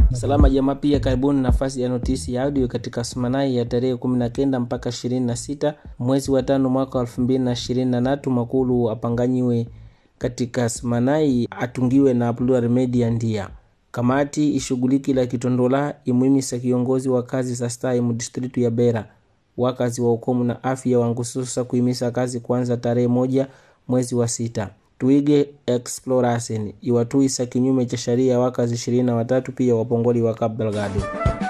Salama jamaa, pia karibuni nafasi ya notisi ya audio katika Sumanai ya tarehe 19 mpaka 26 mwezi wa tano mwaka wa 2023. Makulu apanganyiwe katika Sumanai atungiwe na Plural Media ndia kamati ishughuliki la kitondola imwimisa kiongozi wa kazi za stai mu distritu ya Bera wakazi wa ukomu na afya wangususa kuimisa kazi kuanza tarehe moja mwezi wa sita tuige exploration iwatuisa kinyume cha sheria wakazi ishirini na watatu pia wapongoli wa Cabo Delgado.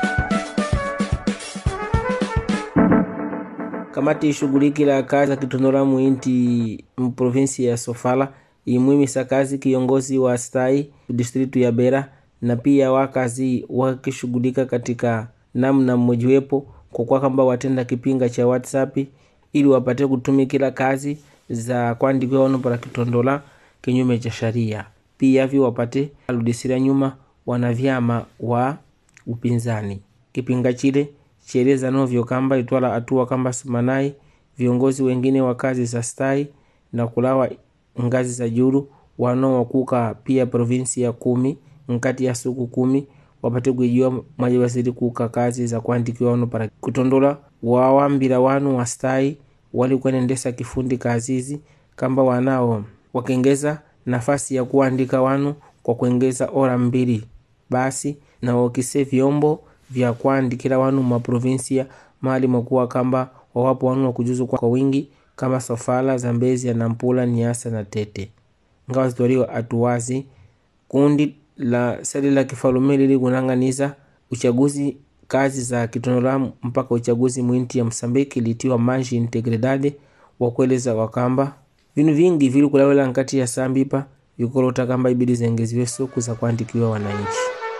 Kamati ishughuliki la kazi za kitondola muinti mprovinsi ya Sofala imwimisa kazi kiongozi wa stai distritu ya Bera na pia wakazi wakishughulika katika namna mmojiwepo kwa kwa kwamba watenda kipinga cha WhatsApp ili wapate kutumikila kazi za kuandikiwa wano para kitondola kinyume cha sharia. Pia vyo wapate aludisira nyuma wanavyama wa upinzani. Kipinga chile chieleza novyo kamba itwala atua kamba simanai viongozi wengine wa kazi za stai na kulawa ngazi za juru wanaowakuka pia provinsi ya kumi nkati ya suku kumi wapate kuijua mwaje wasiri kuka kazi za kuandikiwa wano para kutondola wawambila wanu wastai walikuenendesa kifundi kazizi kamba wanao wakengeza nafasi ya kuandika wanu kwa kuengeza ora mbili basi na wakise vyombo vya kuandikila wanu maprovinsia mali mwakuwa kamba wawapo wanu wakujuzu kwa wingi kama Sofala, Zambezia, Nampula, Niasa na Tete ngawa zitwaliwa atuwazi kundi la seli la kifalume lili kunang'aniza uchaguzi kazi za kitondola mpaka uchaguzi mwinti ya Msambiki litiwa manji integridade wakueleza wakamba vinu vingi vili kulawela nkati ya sambipa vikolota kamba ibidi zengeziwe suku za kuandikiwa wananchi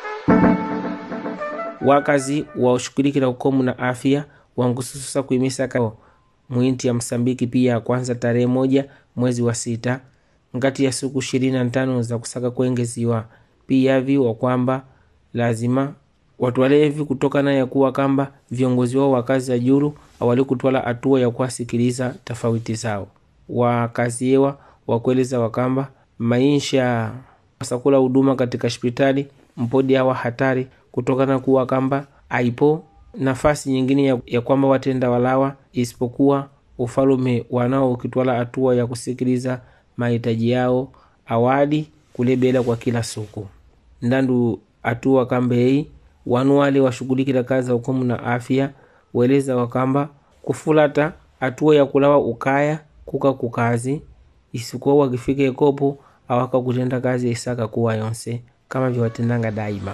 wakazi washughulikila ukomu na afya wangusususa kuimisa ka mwinti ya Msambiki pia kwanza tarehe moja mwezi wa sita ngati ya siku ishirini na tano za kusaka kuengeziwa pia viwa kwamba lazima watwalevi kutokana ya kuwa kamba viongozi wao wa kazi za juru awali kutwala hatua ya kuwasikiliza tofauti zao wakazi yewa wakueleza wakamba maisha wasakula huduma katika hospitali mpodi awa hatari kutokana kuwa kamba aipo nafasi nyingine ya, ya kwamba watenda walawa isipokuwa ufalume wanao ukitwala hatua ya kusikiliza mahitaji yao awadi kulebela kwa kila suku ndandu hatua kamba hii wanu wale washughulikila kazi za ukomu na afya weleza wakamba kufulata hatua ya kulawa ukaya kuka kukazi isikuwa wakifika ekopo awaka kutenda kazi ya isaka kuwa yonse kama vyawatendanga daima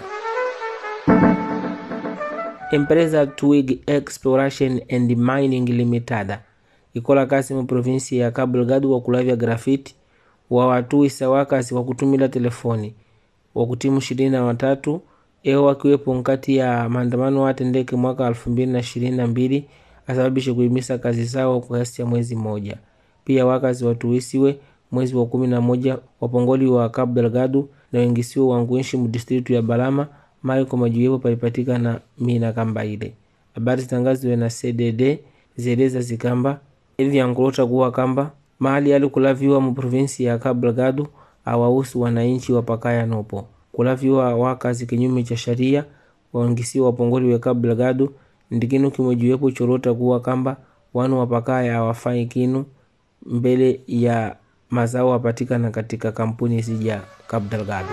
empresa twig exploration and mining limitada ikola kazi mu provinsi ya Cabo Delgado wa kulavya grafiti wa watu isa wakazi wa kutumila telefoni wa kutimu ishirini na watatu eo wakiwepo nkati ya maandamano watendeke mwaka elfu mbili na ishirini na mbili asababishe kuimisa kazi zao kwa kiasi cha mwezi moja. Pia wakazi watuisiwe mwezi wa kumi na moja wapongoli wa Cabo Delgado na wengisiwe wanguishi mu distritu ya Balama mali kwa majuyepo palipatikana mina kamba ile. Habari zitangaziwe na CDD zieleza zikamba hivi yankulota kuwa kamba mahali ali kulaviwa mu provinsi ya Cabo Delgado awahusu wananchi wapakaya nopo kulaviwa wakazi kinyume cha sharia waongisiwa wapongoli we Cabo Delgado ndikinu kimojiwepo chorota kuwa kamba wanu wapakaya awafai kinu mbele ya mazao apatikana katika kampuni zija Cabo Delgado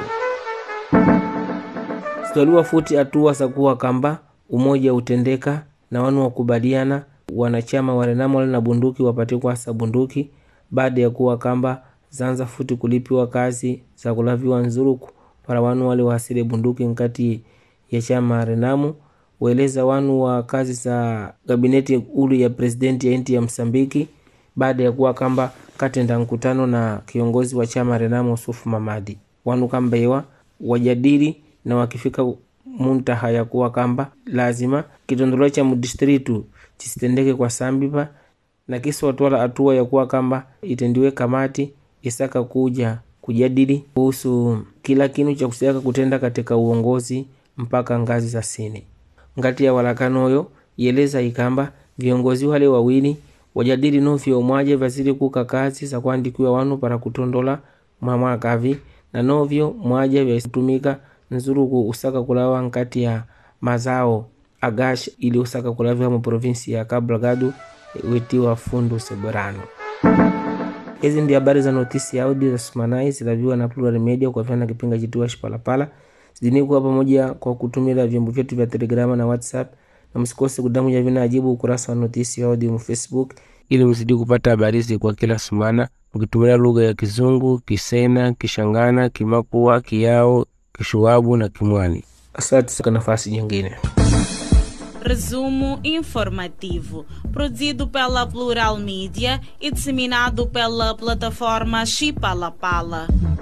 zitwaliwa futi hatua za kuwa kamba umoja utendeka na wanu wakubaliana wanachama warenamo na bunduki wapate kwasa bunduki baada ya kuwa kamba zanza futi kulipiwa kazi za kulaviwa nzuruku para wanu wale wasile bunduki nkati ya chama renamu weleza wanu wa kazi za gabineti ulu ya presidenti ya inti ya Msambiki baada ya kuwa kamba katenda mkutano na kiongozi wa chama Renamo Sufu Mamadi wanu kamba iwa wajadili na wakifika muntaha ya kuwa kamba lazima kitondolo cha mudistritu chisitendeke kwa sambipa na kisi watwala hatua ya kuwa kamba itendiwe kamati isaka kuja kujadili kuhusu kila kinu cha kusiaka kutenda katika uongozi mpaka ngazi za sini ngati ya walakanoyo yeleza ikamba viongozi wale wawili wajadili novyo mwaje vazili kuka kazi za kuandikiwa wanu para kutondola mwamwakavi na novyo mwaje vyatumika nzuruku usaka kulawa nkati ya mazao agash ili usaka kulaviwa mu provinsi ya Cabo Delgado witiwa Fundo Soberano. Hizi ndi habari za notisi ya audio za Sumanai zilaviwa na Plural Media kwa vyana kipinga chitiwa Shipalapala zidini kuwa pamoja kwa kutumila vyombo vyetu vya Telegrama na WhatsApp, na msikose kudamuja vina ajibu ukurasa wa notisi ya audio mu Facebook ili mzidi kupata habari hizi kwa kila sumana mkitumia lugha ya Kizungu, Kisena, Kishangana, Kimakua, Kiao, Kishuabu na Kimwani. Asante kwa nafasi nyingine. Resumo informativo, produzido pela Plural Mídia e disseminado pela plataforma Chipalapala.